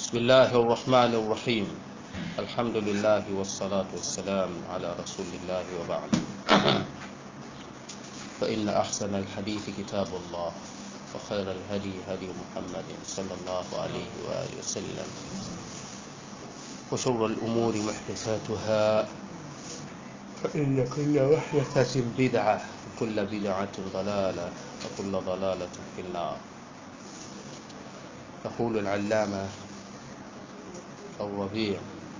بسم الله الرحمن الرحيم الحمد لله والصلاة والسلام على رسول الله وبعد فإن أحسن الحديث كتاب الله وخير الهدي هدي محمد صلى الله عليه وآله وسلم وشر الأمور محدثاتها فإن كل محدثة بدعة وكل بدعة ضلالة وكل ضلالة في النار يقول العلامة الربيع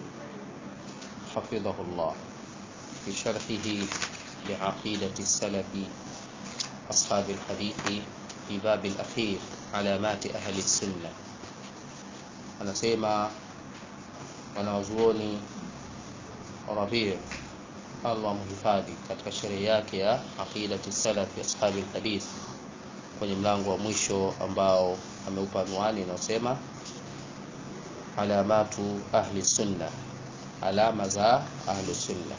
حفظه الله في شرحه لعقيدة السلف أصحاب الحديث في باب الأخير علامات أهل السنة anasema wanawazuoni Rabi' Allah mhifadhi katika sherehe yake ya aqidati salafi ashabi alhadith kwenye mlango wa mwisho ambao ameupa anwani inayosema alamatu ahli sunna alama za ahli sunna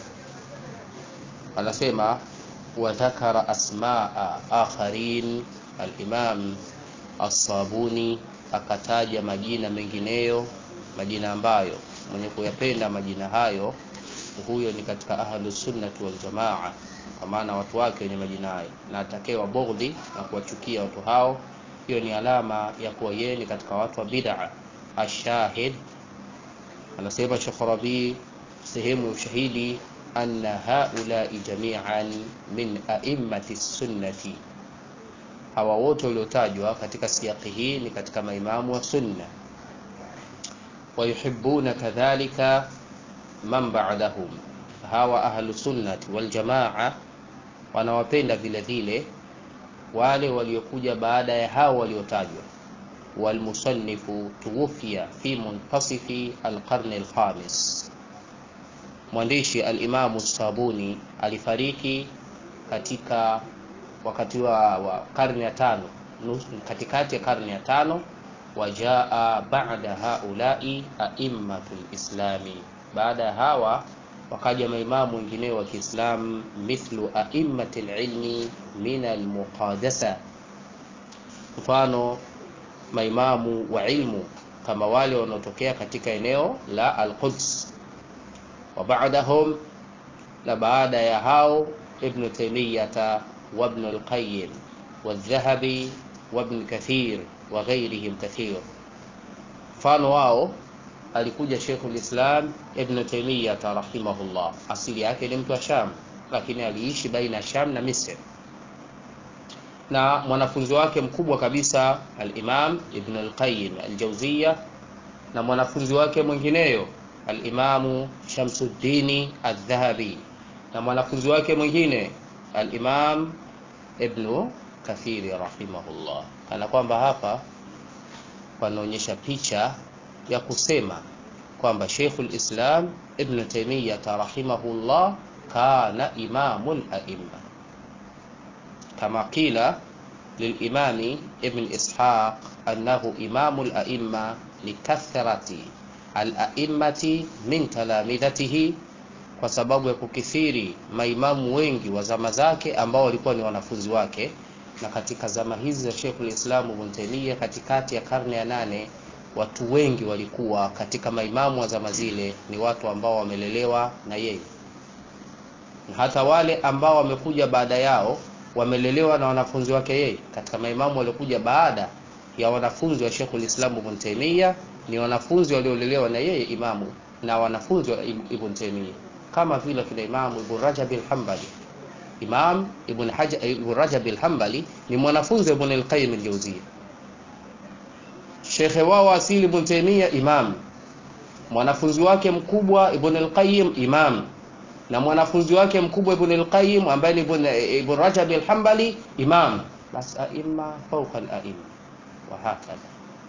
anasema wadhakara asmaa akharin alimam as-sabuni akataja majina mengineyo majina ambayo mwenye kuyapenda majina hayo huyo ni katika ahlu sunnati wal jamaa kwa maana watu wake wenye majina hayo na atakayewa bughdhi na kuwachukia watu hao hiyo ni alama ya kuwa yeye ni katika watu wa bid'a ashahid anasema Sheikh Rabi sehemu ya ushahidi anna haulai jami'an min a'immati sunnati hawa wote waliotajwa katika siyaki hii ni katika maimamu wa sunna wayuhibbuna kadhalika man ba'dahum hawa ahlu sunnati wal jamaa wanawapenda vile vile wale waliokuja baada ya hao waliotajwa walmusannifu tuwufia fi muntasifi alqarni alkhamis mwandishi alimamu sabuni alifariki katika wakati wa, wa karne ya tano katikati ya karne ya tano wajaa ba'da haulai aimmatul islami baada ya hawa wakaja maimamu wengineo wa Kiislamu mithlu aimmatil ilmi min almuqadasa mfano maimamu wa ilmu kama wale wanaotokea katika eneo la Al-Quds wa ba'dahum na baada ya hao Ibn Taymiyyah wa Ibn al-Qayyim wa Dhahabi wa Ibn Kathir wa ghairihim kathir mfano wao alikuja Sheikhul Islam Ibn Taymiyyah rahimahullah asili yake ni mtu wa Sham lakini aliishi baina ya Sham na Misri na mwanafunzi wake mkubwa kabisa al-Imam Ibn al-Qayyim al-Jawziyya na mwanafunzi wake mwingineyo al-Imam Shamsuddin al-Dhahabi na mwanafunzi wake mwingine al-Imam Ibn Kathir rahimahullah kana kwamba hapa panaonyesha picha ya kusema kwamba Sheikhul Islam Ibn Taymiyyah rahimahullah kana imamul a'imma كما قيل للإمام ابن إسحاق أنه إمام الأئمة لكثرة الأئمة من تلامذته kwa sababu ya kukithiri maimamu wengi wa zama zake ambao walikuwa ni wanafunzi wake na katika zama hizi za Sheikhul Islam Ibn Taymiyyah katikati ya karne ya nane watu wengi walikuwa katika maimamu wa zama zile ni watu ambao wamelelewa na yeye na hata wale ambao wamekuja baada yao wamelelewa na wanafunzi wake yeye katika maimamu waliokuja baada ya wanafunzi wa Sheikhul Islam Ibn Taymiyyah ni wanafunzi waliolelewa na yeye imamu na wanafunzi wa Ibn Taymiyyah kama vile kina Imamu Ibn Rajab al-Hanbali Imam Ibn Hajar Ibn Rajab al-Hanbali ni mwanafunzi wa Ibn al-Qayyim al-Jawziyya Sheikh wao asili Ibn Taymiyyah imam mwanafunzi wake mkubwa Ibn al-Qayyim imam na mwanafunzi wake mkubwa Ibn al-Qayyim ambaye ni Ibn, Ibn Rajab al-Hanbali imam bas aima fawqa al-aima wa hakadha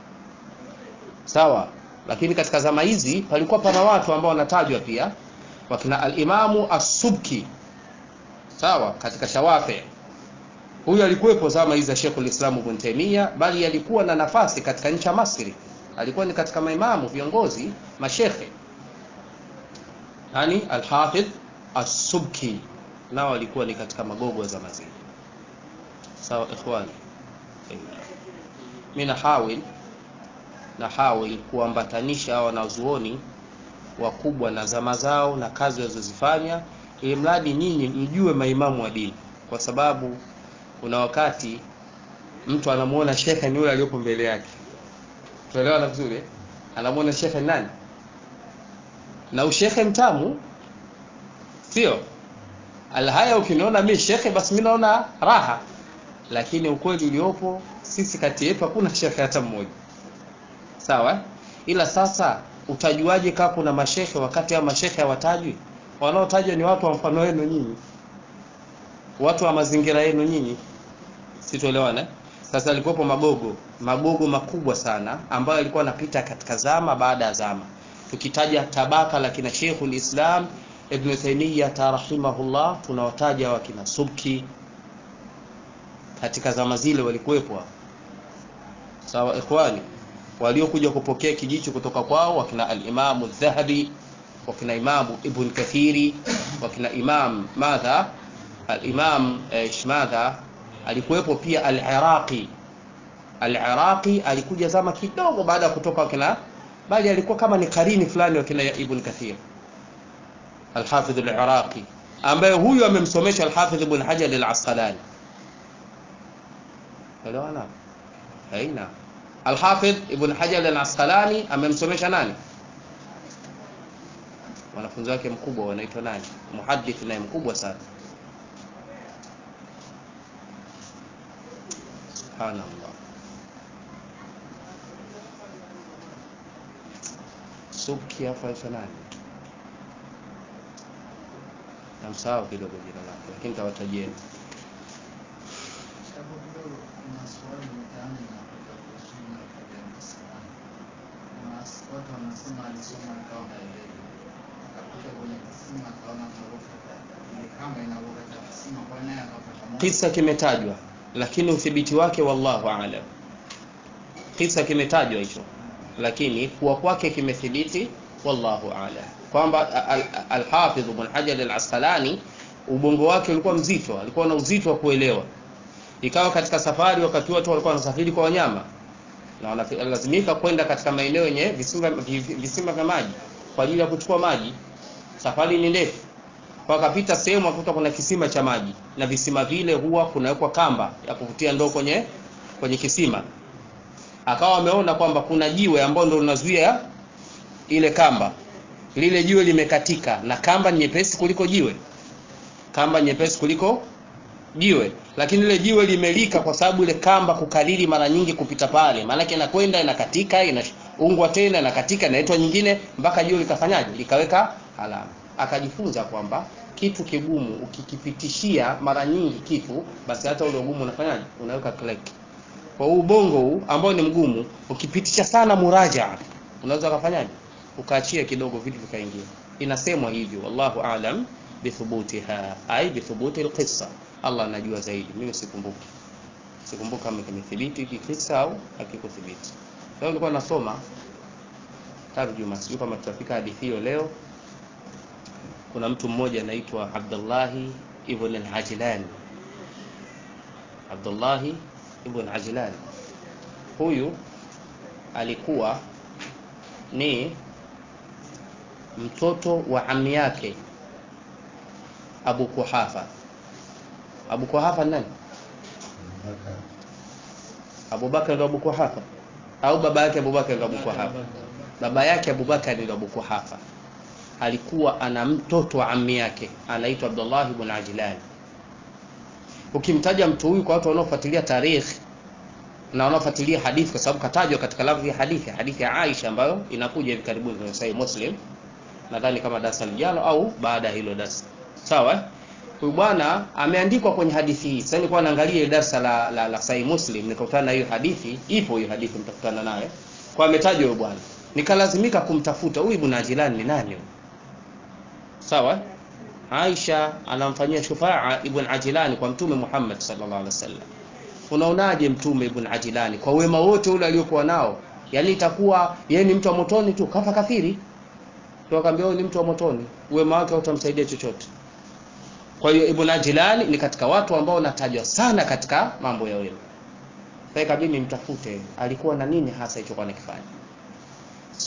sawa lakini katika zama hizi palikuwa pana watu ambao wanatajwa pia wakina al-Imamu as-Subki sawa katika Shawafi huyu alikuwepo zama hizi za Sheikhul Islam Ibn Taymiyyah bali alikuwa na nafasi katika nchi ya Masri alikuwa ni katika maimamu viongozi mashekhe yani al-Hafidh as-Subki nao walikuwa ni katika magogo za mazini sawa ikhwani mimi nahawil na hawi kuambatanisha hawa wanazuoni wakubwa na zama zao na kazi walizozifanya ili mradi nyinyi mjue maimamu wa dini kwa sababu kuna wakati mtu anamuona shekhe ni yule aliyopo mbele yake tuelewana vizuri eh? anamuona shekhe ni nani na ushekhe mtamu sio alhaya ukiniona mi shekhe basi mi naona raha lakini ukweli uliopo sisi kati yetu hakuna shekhe hata mmoja sawa ila sasa utajuaje kaa kuna mashekhe wakati ya mashekhe hawatajwi wanaotajwa ni watu wa mfano wenu nyinyi watu wa mazingira yenu nyinyi situelewana sasa alikuwepo magogo magogo makubwa sana ambayo yalikuwa yanapita katika zama baada ya zama tukitaja tabaka la kina Sheikhul Islam Ibn Taymiyyah rahimahullah tunawataja wakina Subki katika zama zile walikuwepo sawa ikhwani waliokuja kupokea kijicho kutoka kwao wakina al-Imam al-Dhahabi wakina Imam Ibn Kathiri wakina Imam madha al-Imam eh, madha alikuwepo pia al-Iraqi al-Iraqi alikuja zama kidogo baada ya kutoka wakina bali alikuwa kama ni karini fulani wakina Ibn Kathir al-Hafidh al-Iraqi ambaye huyu amemsomesha al-Hafidh Ibn Hajar al-Asqalani elewana haina Al-Hafidh Ibn Hajar al-Asqalani amemsomesha nani? Wanafunzi wake mkubwa wanaitwa nani? Muhaddith naye mkubwa sana. Subhanallah. Subki hapa aitwa nani? Namsahau kidogo jina lake, lakini nitawatajieni. Hapo kidogo kuna swali mtaani linapita kuhusu madhhabi ya Kiislamu. Kuna watu wanasema alisoma akawa haelewi, akapita kwenye kisima akaona kuruka ile kamba inaruka katika kisima, kwa naye akapata moto. Kisa kimetajwa lakini uthibiti wake wallahu aalam. Kisa kimetajwa hicho, lakini kuwa kwake kimethibiti wallahu aalam, kwamba Al-Hafidh Ibn Hajar al-Asqalani ubongo wake ulikuwa mzito, alikuwa na uzito wa kuelewa. Ikawa katika safari, wakati watu walikuwa wanasafiri kwa wanyama na wanalazimika kwenda katika maeneo yenye visima visima vya maji kwa ajili ya kuchukua maji. Safari ni ndefu, kwa akapita sehemu akuta kuna kisima cha maji, na visima vile huwa kunawekwa kamba ya kuvutia ndoo kwenye kwenye kisima. Akawa ameona kwamba kuna jiwe ambalo ndio linazuia ile kamba, lile jiwe limekatika, na kamba ni nyepesi kuliko jiwe, kamba nyepesi kuliko jiwe, lakini ile jiwe limelika kwa sababu ile kamba kukalili mara nyingi kupita pale, maanake inakwenda inakatika, inaungwa tena inakatika, inaitwa nyingine mpaka jiwe likafanyaje, likaweka alama. Akajifunza kwamba kitu kigumu ukikipitishia mara nyingi kitu, basi hata ule ugumu unafanyaje, unaweka click. Kwa huu ubongo huu ambao ni mgumu, ukipitisha sana murajaa, unaweza ukafanyaje, ukaachia kidogo, vitu vikaingia. Inasemwa hivyo, wallahu aalam bithubutiha ai bithubuti alqissa Allah anajua zaidi, mimi sikumbuki, sikumbuki kama kimethibiti hiki kisa au hakikuthibiti. Leo nilikuwa nasoma tarjuma, sijui kama tutafika hadithi hiyo leo. Kuna mtu mmoja anaitwa Abdullahi ibn al-Ajlan, Abdullahi ibn Ajlan. Huyu alikuwa ni mtoto wa ami yake Abu Kuhafa. Abu Kuhafa nani? Abu Bakar ndo Abu Kuhafa au baba yake Abu Bakar ndo Abu Kuhafa? Baba yake Abu Bakar ndo Abu Kuhafa. Alikuwa ana mtoto wa ammi yake anaitwa Abdullah ibn Ajlan. Ukimtaja mtu huyu kwa watu wanaofuatilia tarikh na wanaofuatilia hadithi, kwa sababu katajwa katika lafzi ya hadithi, hadithi ya Aisha ambayo inakuja hivi karibuni kwenye Sahih Muslim, nadhani kama darasa lijalo au baada ya hilo darasa, sawa huyu bwana ameandikwa kwenye hadithi hii. Sasa nilikuwa naangalia ile darasa la, la, la Sahih Muslim nikakutana na hiyo hadithi, ipo hiyo hadithi mtakutana nayo. Kwa ametajwa huyo bwana. Nikalazimika kumtafuta huyu Ibn Ajlan ni nani huyu? Sawa? Aisha anamfanyia shufaa Ibn Ajlan kwa Mtume Muhammad sallallahu alaihi wasallam. Unaonaje Mtume Ibn Ajlan kwa wema wote ule aliokuwa nao? Yaani itakuwa yeye ni mtu wa motoni tu, kafa kafiri. Ndio akamwambia ni mtu wa motoni, wema wake hautamsaidia chochote. Kwa hiyo Ibn Ajlan ni katika watu ambao wanatajwa sana katika mambo ya wema. Sasa kabidi nimtafute alikuwa na nini hasa hicho kwa anakifanya.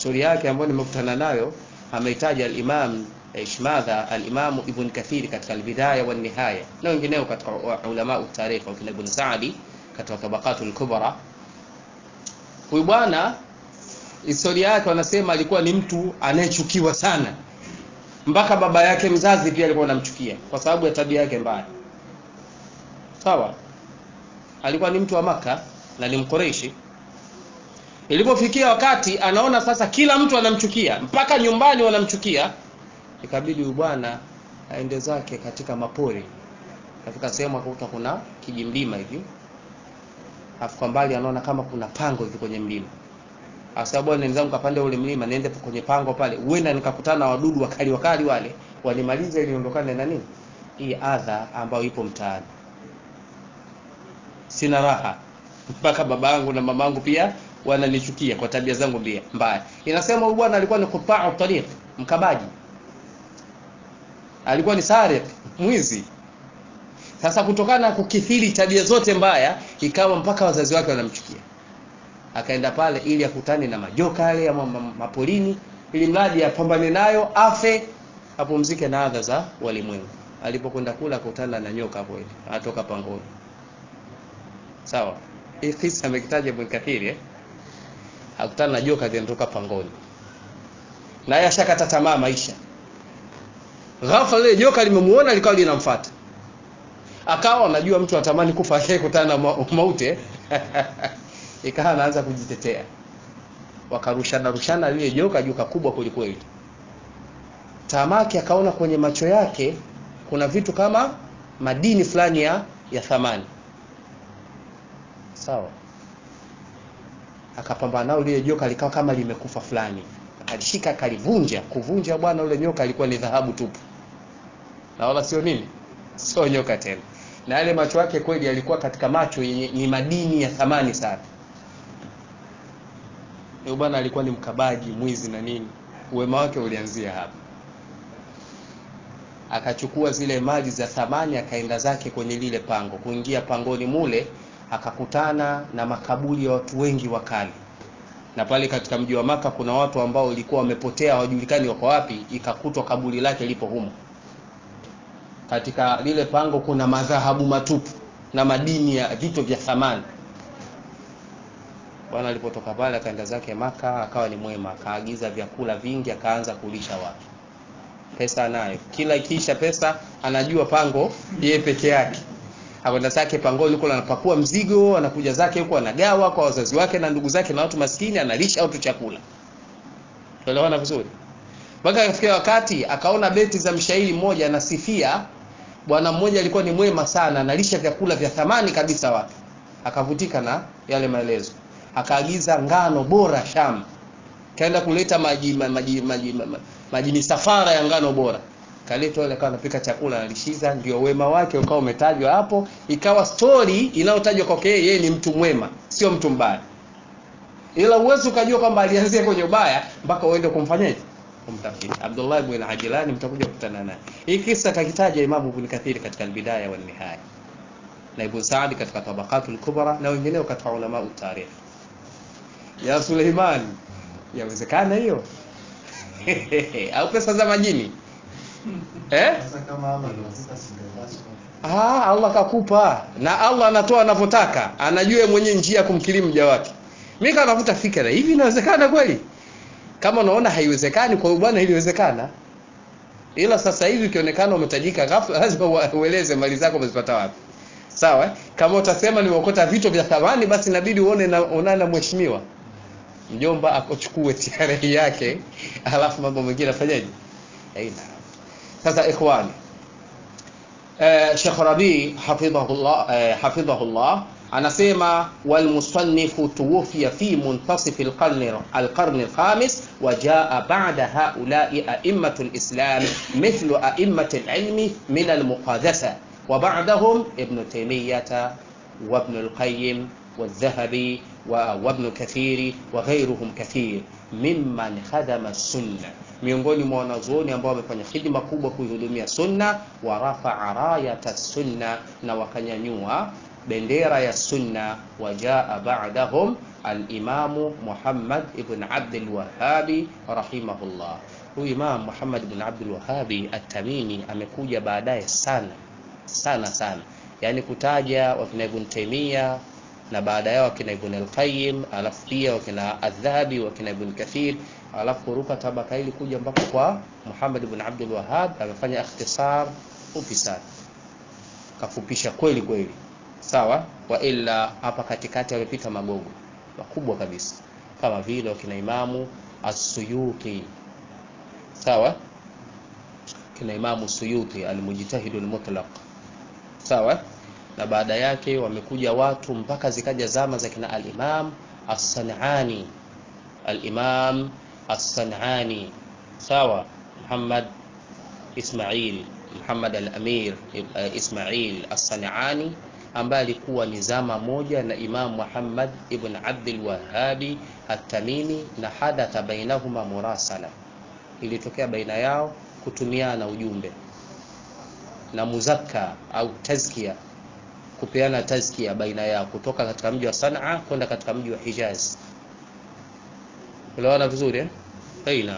stori yake ambayo nimekutana nayo ameitaja al-Imam Ishmadha al-Imam Ibn Kathir katika al-Bidaya wa Nihaya na wengineo katika ulama utarikh wakina Ibn Sa'di katika Tabaqatul Kubra. Huyu bwana historia yake wanasema alikuwa ni mtu anayechukiwa sana, mpaka baba yake mzazi pia alikuwa anamchukia kwa sababu ya tabia yake mbaya. Sawa, alikuwa ni mtu wa Maka na ni Mkoreishi. Ilipofikia wakati anaona sasa kila mtu anamchukia, mpaka nyumbani wanamchukia, ikabidi huyu bwana aende zake katika mapori, katika sehemu akakuta kuna kijimlima hivi, afu kwa mbali anaona kama kuna pango hivi kwenye mlima Asabu bwana nenzangu kapande ule mlima niende kwenye pango pale, huenda nikakutana na wadudu wakali wakali wale wanimalize ili niondokane na nini hii adha ambayo ipo mtaani. Sina raha mpaka babangu na mamangu pia wananichukia kwa tabia zangu mbaya mbaya. Inasema huyu bwana alikuwa ni quta'u tariq, mkabaji, alikuwa ni sariq, mwizi. Sasa kutokana na kukithiri tabia zote mbaya, ikawa mpaka wazazi wake wanamchukia akaenda pale ili akutane na majoka yale ya mapolini, ili mradi apambane nayo, afe, apumzike na adha za walimwengu. Alipokwenda kula akutana na nyoka hapo hivi, atoka pangoni. Sawa, hii kisa amekitaja Ibn Kathir eh, akutana na joka linatoka pangoni, naye ashakata tamaa maisha. Ghafla lile joka limemuona likawa linamfuata, akawa anajua mtu atamani kufa akikutana na mauti ikawa anaanza kujitetea, wakarushana rushana lile joka joka kubwa kwelikweli. Tamaki akaona kwenye macho yake kuna vitu kama madini fulani ya, ya thamani sawa. Akapambana nao, lile joka likawa kama limekufa fulani, akalishika akalivunja. Kuvunja bwana, ule nyoka alikuwa ni dhahabu tupu, na wala sio nini, sio nyoka tena, na yale macho yake kweli yalikuwa katika macho yenye ni madini ya thamani sana. Huyo bwana alikuwa ni mkabaji, mwizi na nini. Uwema wake ulianzia hapa. Akachukua zile mali za thamani, akaenda zake kwenye lile pango. Kuingia pangoni mule, akakutana na makaburi ya watu wengi wa kale, na pale katika mji wa Maka kuna watu ambao walikuwa wamepotea, hawajulikani wako wapi. Ikakutwa kaburi lake lipo humo. Katika lile pango kuna madhahabu matupu na madini ya vitu vya thamani. Bwana alipotoka pale akaenda zake Maka, akawa ni mwema, akaagiza vyakula vingi, akaanza kulisha watu. Pesa anayo, kila ikiisha pesa anajua pango yeye peke yake. Akwenda zake pangoni huko, anapakua mzigo, anakuja zake huko, anagawa kwa wazazi wake na ndugu zake na watu maskini, analisha watu chakula. Tuelewana vizuri? Mpaka akafikia wakati akaona beti za mshairi mmoja anasifia bwana mmoja alikuwa ni mwema sana, analisha vyakula vya thamani kabisa watu. Akavutika na yale maelezo akaagiza ngano bora Sham, kaenda kuleta maji maji maji, maji, maji misafara ya ngano bora, kaletwa ile, akawa anapika chakula analishiza. Ndio wema wake ukawa umetajwa hapo, ikawa story inayotajwa kwake yeye ni mtu mwema, sio mtu mbaya. Ila uwezo ukajua kwamba alianzia kwenye ubaya mpaka uende kumfanyaje, kumtafiti. Abdullah ibn Ajlan mtakuja kukutana naye. Hii kisa kakitaja Imam Ibn Kathir katika al-Bidaya wa Nihaya na Ibn Sa'd katika Tabaqatul Kubra na wengineo katika ulama utarikh ya Suleiman, yawezekana hiyo au pesa za majini eh? Ah, Allah kakupa na Allah anatoa anavyotaka, anajua mwenye njia ya kumkirimu mja wake. Mimi kanavuta fikra hivi, inawezekana kweli? Kama unaona haiwezekani, kwa bwana iliwezekana, ila sasa hivi ukionekana umetajika ghafla, lazima ueleze mali zako umezipata wapi. Sawa, kama utasema nimeokota vitu vya thamani, basi inabidi uone na onana na mheshimiwa mjomba akochukue TRA yake, alafu mambo mengine afanyaje? Aina sasa, ikhwani, eh, Sheikh Rabi hafidhahullah eh, hafidhahullah anasema walmusannifu tuwfiya fi muntasif alqarn alqarn alkhamis wa jaa ba'da haula'i a'immatu alislam mithlu a'immati alilmi min almuqadasa wa ba'dahum ibn Taymiyyah wa ibn alqayyim والذهبي وابن كثير وغيرهم كثير ممن خدم السنة miongoni mwa wanazuoni ambao wamefanya hidima kubwa kuihudumia sunna wa rafaa rayata sunna na wakanyanyua bendera ya sunna wajaa ba'dahum Alimamu Muhammad ibn Abdul Wahhabi rahimahullah. Huyu Imam Muhammad ibn Abdul Wahhabi At-Tamimi amekuja baadaye sana sana sana, yaani kutaja wakina Ibn Taymiyyah na baada yao wakina Ibn al-Qayyim, alafu pia wakina Adh-Dhahabi, wakina Ibn Kathir, alafu kuruka tabaka hili kuja mpaka kwa Muhammad ibn Abdul Wahhab. Amefanya ikhtisar fupi sana, kafupisha kweli kweli, sawa. Wa illa hapa katikati amepita magogo makubwa kabisa, kama vile wakina Imamu As-Suyuti, sawa, kina Imamu Suyuti al-Mujtahid al-Mutlaq, sawa na baada yake wamekuja watu mpaka zikaja zama za kina al-Imam As-San'ani, al-Imam As-San'ani, sawa, Muhammad Ismail Muhammad al-Amir Ismail As-San'ani ambaye alikuwa ni zama moja na Imam Muhammad ibn Abdul Wahhabi At-Tamimi, na hadatha bainahuma murasala, ilitokea baina yao kutumiana ujumbe na muzakka au tazkia kupeana tazkia baina yao kutoka katika mji wa Sanaa kwenda katika mji wa Hijaz. Unaona vizuri eh? Aina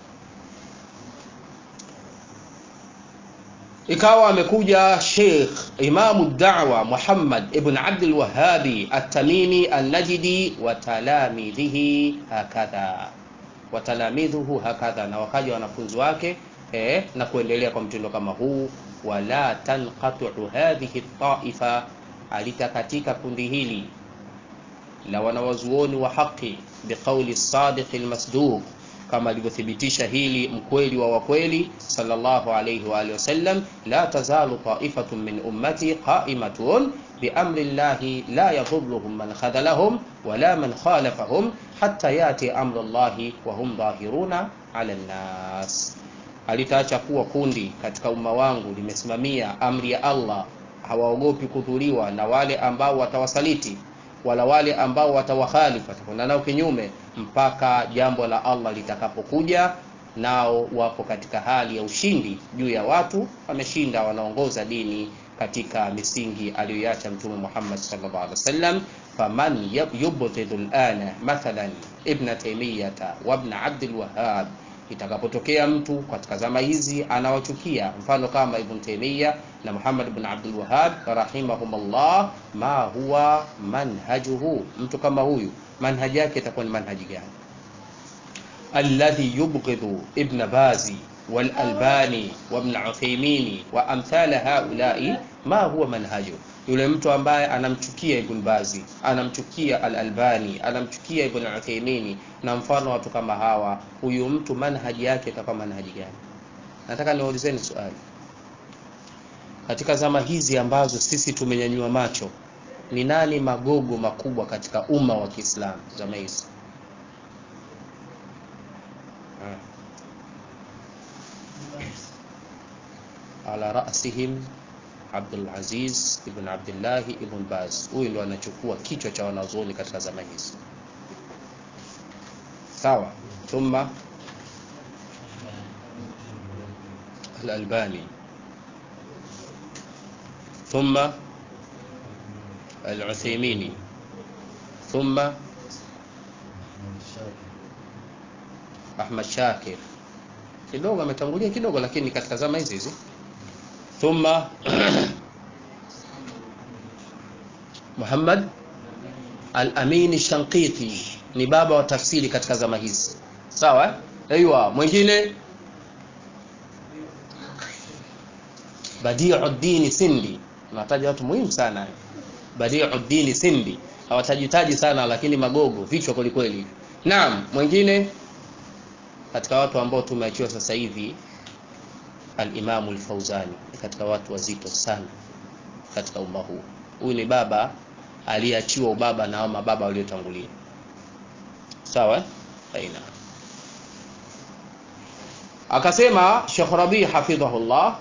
ikawa amekuja Sheikh Imamu Da'wa Muhammad ibn Abdul Wahhabi At-Tamimi An-Najdi wa talamidhihi hakadha wa talamidhuhu hakadha, na wakaja wanafunzi wake eh, na kuendelea kwa mtindo kama huu wala tanqatu hadhihi taifa, alitakatika kundi hili la wanawazuoni wa haki biqauli sadiq almasduq, kama alivyothibitisha hili mkweli wa wakweli sallallahu alayhi wa alihi wasallam, la tazalu taifatun min ummati qaimatun biamri llahi la yadhurruhum man khadhalahum wala man khalafahum hatta yati amru llahi wa hum dhahiruna ala nnas Alitaacha kuwa kundi katika umma wangu limesimamia amri ya Allah, hawaogopi kudhuliwa na wale ambao watawasaliti, wala wale ambao watawakhalifu, watakwenda nao kinyume, mpaka jambo la Allah litakapokuja, nao wapo katika hali ya ushindi juu ya watu, wameshinda, wanaongoza dini katika misingi aliyoiacha Mtume Muhammad sallallahu alaihi wasallam. Faman yubghidu alana mathalan Ibn Taymiyyah wa Ibn Abdul Wahhab Itakapotokea mtu katika zama hizi anawachukia, mfano kama Ibn Taymiyyah na Muhammad ibn Abdul Wahhab rahimahumullah, ma huwa manhajuhu, mtu kama huyu manhaji yake itakuwa ni manhaji gani? Alladhi yubghidhu Ibn Bazi wal Albani wa Ibn Uthaymeen wa amthala haulai, ma huwa manhaju yule mtu ambaye anamchukia Ibn Bazi, anamchukia Al-Albani, anamchukia Ibn Uthaymeen na mfano watu kama hawa, huyu mtu manhaji yake itakuwa manhaji gani? Nataka niwaulizeni swali. Katika zama hizi ambazo sisi tumenyanyua macho, ni nani magogo makubwa katika umma wa Kiislamu zama hizi? ala rasihim Abdul Aziz ibn Abdullah ibn Baz, huyu ndo anachukua kichwa cha wanazuoni katika zama hizi. Sawa, thumma Al-Albani, thumma Al-Uthaymeen, thumma Ahmad Shakir. Kidogo ametangulia kidogo, lakini katika zama hizi hizi thumma Muhammad al-Amin Shanqiti ni baba wa tafsiri katika zama hizi, sawa. Aiywa, mwingine Badiuddin Sindi, nataja watu muhimu sana. Badiuddin Sindi hawatajitaji sana, lakini magogo vichwa kwelikweli. Naam, mwingine katika watu ambao tumeachiwa sasa hivi Al-Imamu Al-Fauzani katika watu wazito sana katika umma huu. Huyu ni baba aliyeachiwa ubaba na mababa waliotangulia, sawa. Aina akasema Sheikh Rabi hafidhahullah,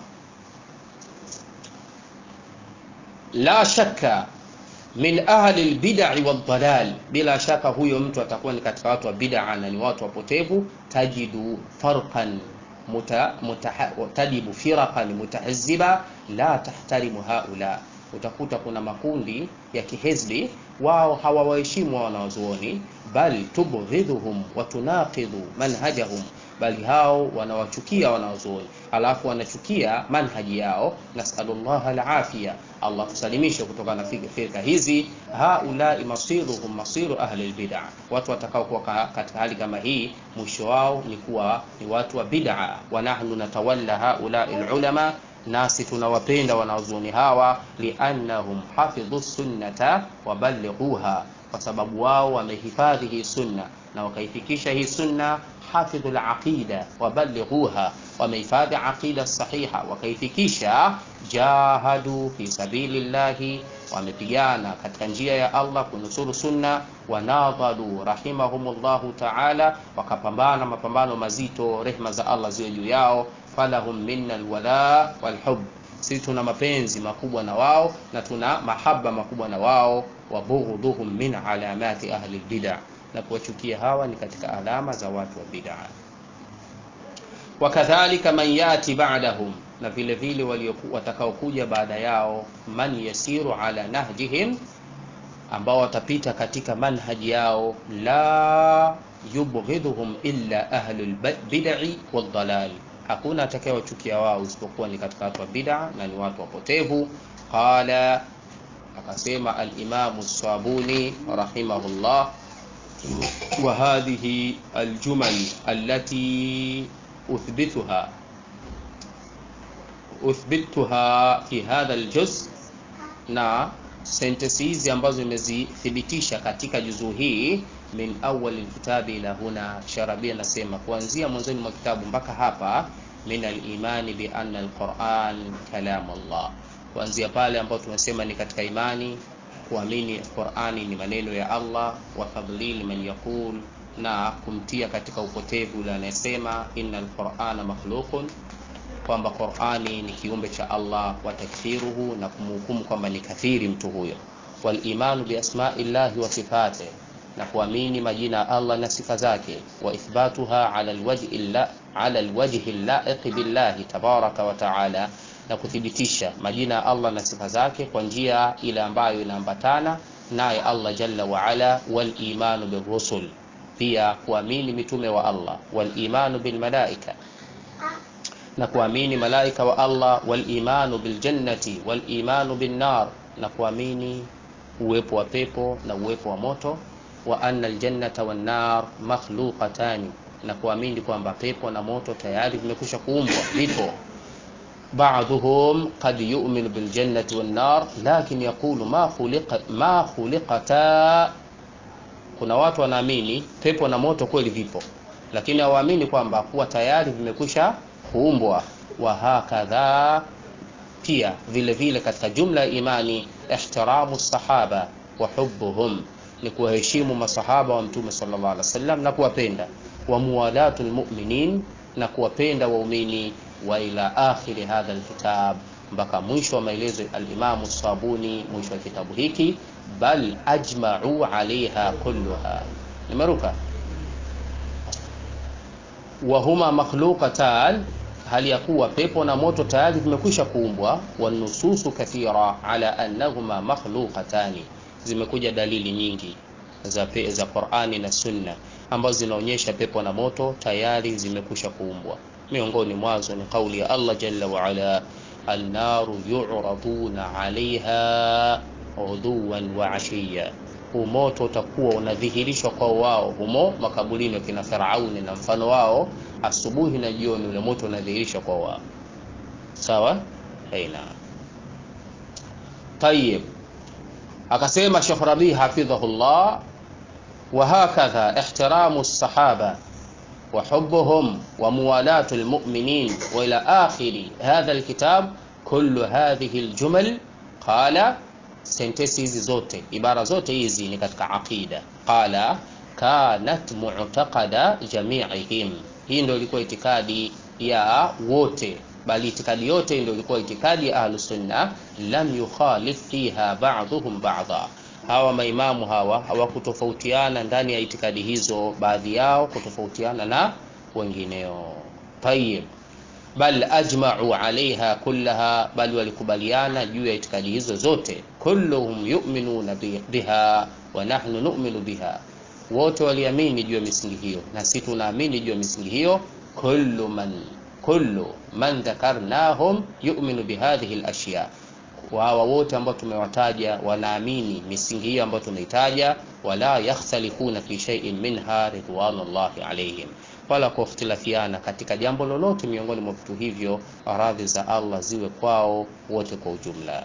la shakka min ahli albid'i wadhalal, bila shaka huyo mtu atakuwa ni katika watu wa bid'a na ni watu wapotevu. Tajidu farqan muta, muta, tajibu firaqan mutahazziba la tahtarimu haula, utakuta kuna makundi ya kihizbi wao hawawaheshimu wanawazuoni bal tubghidhuhum wa tunaqidhu manhajahum bali hao wanawachukia wanawazuoni alafu wanachukia manhaji yao nasalullah alafia allah tusalimishe kutokana na firka hizi haulai masiruhum masiru ahli lbida watu watakaokuwa katika hali kama hii mwisho wao ni kuwa ni watu wa bid'a wa nahnu natawalla haulai lulama nasi tunawapenda wanazuoni hawa liannahum hafidhu sunnata waballighuha kwa sababu wao wamehifadhi hii sunna na wakaifikisha hii sunna hafidhu laqida waballighuha wamehifadhi aqida sahiha wakaifikisha jahadu fi sabilillahi wamepigana katika njia ya allah kunusuru sunna wanadhalu rahimahumullahu taala wakapambana mapambano mazito rehma za allah ziwe juu yao falahum minna alwala walhub sisi tuna mapenzi makubwa na wao na tuna mahaba makubwa na wao wa bughdhuhum min alamati ahli lbida na kuwachukia hawa ni katika alama za watu wa bid'a wakadhalika man yati ba'dahum na vile vile watakaokuja baada yao man yasiru ala nahjihim ambao watapita katika manhaji yao la yubghidhuhum illa ahlul bid'i wadhalal hakuna atakayewachukia wao isipokuwa ni katika watu wa bid'a na ni watu wapotevu qala akasema al-Imam Sabuni rahimahullah wa hadhihi al-jumal allati uthbituha uthbituha fi hadha al-juz na sentensi hizi ambazo nimezithibitisha katika juzuu hii min awal alkitabi ila huna sharabia nasema kuanzia mwanzoni mwa kitabu mpaka hapa min alimani bi anna alquran kalam Allah kuanzia pale ambapo tumesema ni katika imani kuamini Qur'ani ni maneno ya Allah wa tadlil man yaqul na kumtia katika upotevu yule anayesema innal qur'ana makhluqun kwamba Qur'ani ni kiumbe cha Allah wa takfiruhu na kumhukumu kwamba ni kafiri mtu huyo wal imanu bi asma'illahi wa sifatihi na kuamini majina ya Allah na sifa zake wa ithbatuha ala alwajhi la ala alwajhi laiq billahi tabaraka wa taala na kuthibitisha majina ya Allah na sifa zake kwa njia ile ambayo inaambatana naye Allah jalla wa ala wal imanu birrusul pia kuamini mitume wa Allah wal imanu bil malaika na kuamini malaika wa Allah wal imanu bil jannati wal imanu bin nar na kuamini uwepo wa pepo na uwepo wa moto wa anna aljannata wan nar makhluqatani na kuamini kwamba pepo na moto tayari vimekwisha kuumbwa vipo بعضهم قد يؤمن بالجنة والنار لكن يقول ما خلق ما خلقتا kuna watu wanaamini pepo na moto kweli vipo lakini hawaamini kwamba kuwa tayari vimekwisha kuumbwa wa hakadha pia vile vile katika jumla ya imani ihtiramu sahaba wa hubbuhum ni kuwaheshimu masahaba wa mtume sallallahu alaihi wasallam na kuwapenda wa muwalatu lmuminin na kuwapenda waumini wa ila akhiri hadha alkitab mpaka mwisho wa maelezo alimamu sabuni mwisho wa kitabu hiki bal ajma'u alaiha kulluha nimeruka wahuma makhluqatan hali ya kuwa pepo na moto tayari vimekwisha kuumbwa wanususu kathira ala annahuma makhluqatani zimekuja dalili nyingi za, pe, za Qur'ani na Sunna ambazo zinaonyesha pepo na moto tayari zimekwisha kuumbwa miongoni mwazo ni kauli ya Allah jalla wa ala annaru yu'raduna 'alayha uduwan wa 'ashiya huu moto utakuwa unadhihirishwa kwa wao humo makaburini wa kina Firauni na mfano wao asubuhi na jioni ule moto unadhihirishwa kwa wao sawa aina tayib akasema Sheikh Rabi hafidhahullah wa hakadha ihtiramu as-sahaba وحبهم وموالاة المؤمنين وإلى آخر هذا الكتاب كل هذه الجمل قال sentensi hizi zote ibara zote hizi ni katika aqida qala kanat mu'taqada jami'ihim hii ndio ilikuwa itikadi ya wote bali itikadi yote ndio ilikuwa itikadi ya ahlus sunna lam yukhalif fiha ba'dhum ba'dha hawa maimamu hawa hawakutofautiana ndani ya itikadi hizo baadhi yao kutofautiana na wengineo tayib bal ajma'u alaiha kullaha, bali walikubaliana juu ya itikadi hizo zote. Kulluhum yu'minuna biha wa nahnu nu'minu biha, wote waliamini juu ya misingi hiyo na sisi tunaamini juu ya misingi hiyo. Kullu man kullu man dhakarnahum yu'minu bihadhihi al-ashya, hawa wote ambao tumewataja wanaamini misingi hiyo ambayo tumeitaja. Wala yakhtalifuna fi shay'in minha ridwanullahi alaihim wala kukhtilafiana katika jambo lolote miongoni mwa vitu hivyo, radhi za Allah ziwe kwao wote kwa ujumla.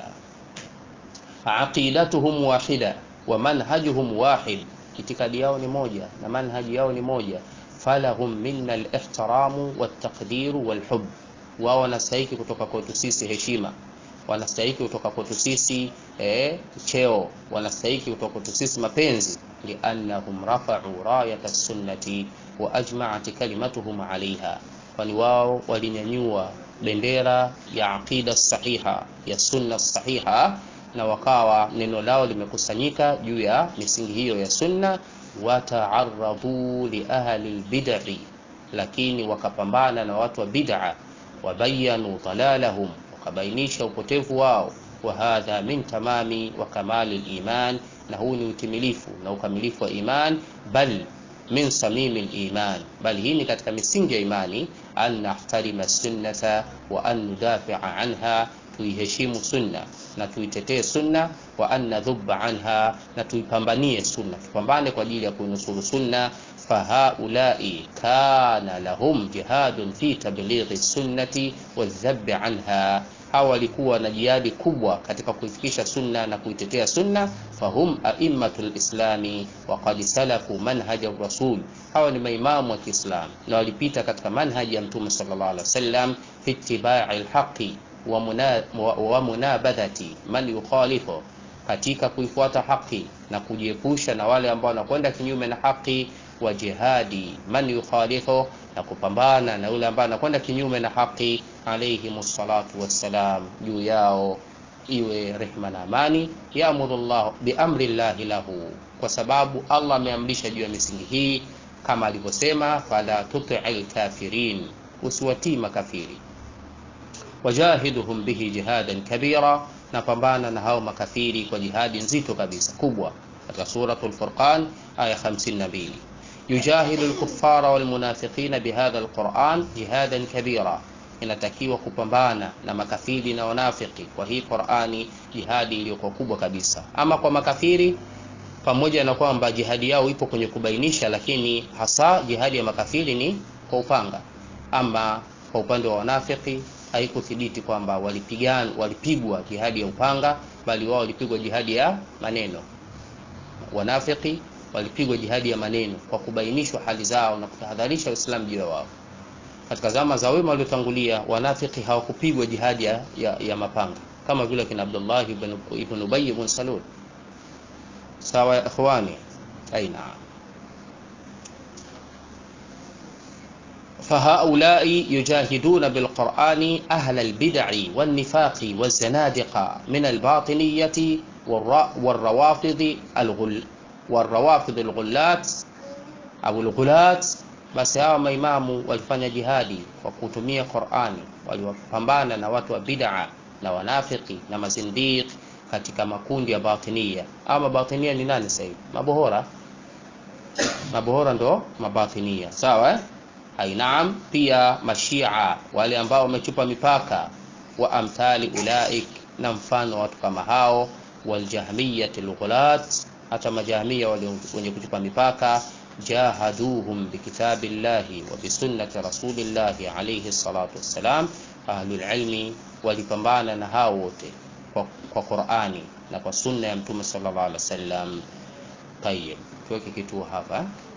Aqidatuhum wahida wa manhajuhum wahid, itikadi yao ni moja na manhaji yao ni moja. Falahum minna al-ihtiramu wat-taqdiru wal-hubb, wao wanastahiki kutoka kwetu sisi heshima, wanastahiki kutoka kwetu sisi eh, cheo, wanastahiki kutoka kwetu sisi mapenzi, liannahum rafa'u rayata sunnati wa ajma'at kalimatuhum 'alayha, kwani wao walinyanyua bendera ya aqida sahiha ya sunna sahiha, na wakawa neno lao limekusanyika juu ya misingi hiyo ya sunna. Wata'arradu li ahli albid'i, lakini wakapambana na watu wa bid'a, wabayanu dalalahum, wakabainisha upotevu wao. Wa hadha min tamami wa kamali al-iman, na huu ni utimilifu na ukamilifu wa iman, bal min samimi liman, bali hii ni katika misingi ya imani. An nahtarima sunnata wa an nudafia anha, tuiheshimu sunna na tuitetee sunna. Wa an nadhuba anha, na tuipambanie sunna, tupambane kwa ajili ya kuinusuru sunna. Fahaulai kana lahum jihadun fi tablighi sunnati wadhabi anha hawa walikuwa na jihadi kubwa katika kuifikisha sunna na kuitetea sunna. Fahum aimmatul islami wa qad salaku manhaja rasul, hawa ni maimamu wa Kiislamu na walipita katika manhaji ya Mtume sallallahu alaihi wasallam fi ittibai lhaqi wa munabadhati man yukhalifu, katika kuifuata haki na kujiepusha na wale ambao wanakwenda kinyume na haki, wa jihadi man yukhalifu, na kupambana na yule ambaye anakwenda kinyume na haki alayhim salatu wassalam, juu yao iwe rehma na amani. Yaamuru llah biamri llahi lahu, kwa sababu Allah ameamrisha juu ya misingi hii kama alivyosema, fala tuti lkafirin, usiwatii makafiri. Wajahiduhum bihi jihadan kabira, na pambana na hao makafiri kwa jihadi nzito kabisa kubwa, katika Suratul Furqan aya 52 yujahidu lkufara walmunafiqina bihadha lquran jihadan kabira inatakiwa kupambana na makafiri na wanafiki kwa hii Qur'ani, jihadi iliyokuwa kubwa kabisa. Ama kwa makafiri, pamoja na kwamba jihadi yao ipo kwenye kubainisha, lakini hasa jihadi ya makafiri ni kwa upanga. Ama kwa upande wa wanafiki haikuthibiti kwamba walipigana, walipigwa jihadi ya upanga, bali wao walipigwa jihadi ya maneno. Wanafiki walipigwa jihadi ya maneno kwa kubainishwa hali zao na kutahadharisha Uislamu juu ya wao. Katika zama za wema waliotangulia wanafiki hawakupigwa jihadi ya, ya, ya mapanga kama vile kina Abdullah ibn, ibn Ubay ibn Salul. Sawa ya ikhwani, aina fahaulai yujahiduna bilqurani ahla albid'i wannifaqi wazanadiqa min albatiniyati warrawafidhi warrawafidhi alghullat au alghulat basi hawa maimamu walifanya jihadi kwa kutumia Qur'ani, waliwapambana na watu wa bid'a na wanafiki na mazindiq katika makundi ya batinia. Ama mabatinia ni nani sasa hivi? Mabohora, mabohora ndo mabatinia, sawa eh? Ainaam, pia mashia wale ambao wamechupa mipaka, wa amthali ulaik, na mfano watu kama hao, waljahmiyati lghulat, hata majahmia wenye kuchupa mipaka jahaduhum bikitabi llahi wa bisunnati rasulillahi alayhi salatu wassalam. Ahlul ilmi walipambana na hao wote kwa, kwa Qur'ani na kwa sunna ya Mtume sallallahu alaihi wasallam. Tayeb, tuweke kituo hapa.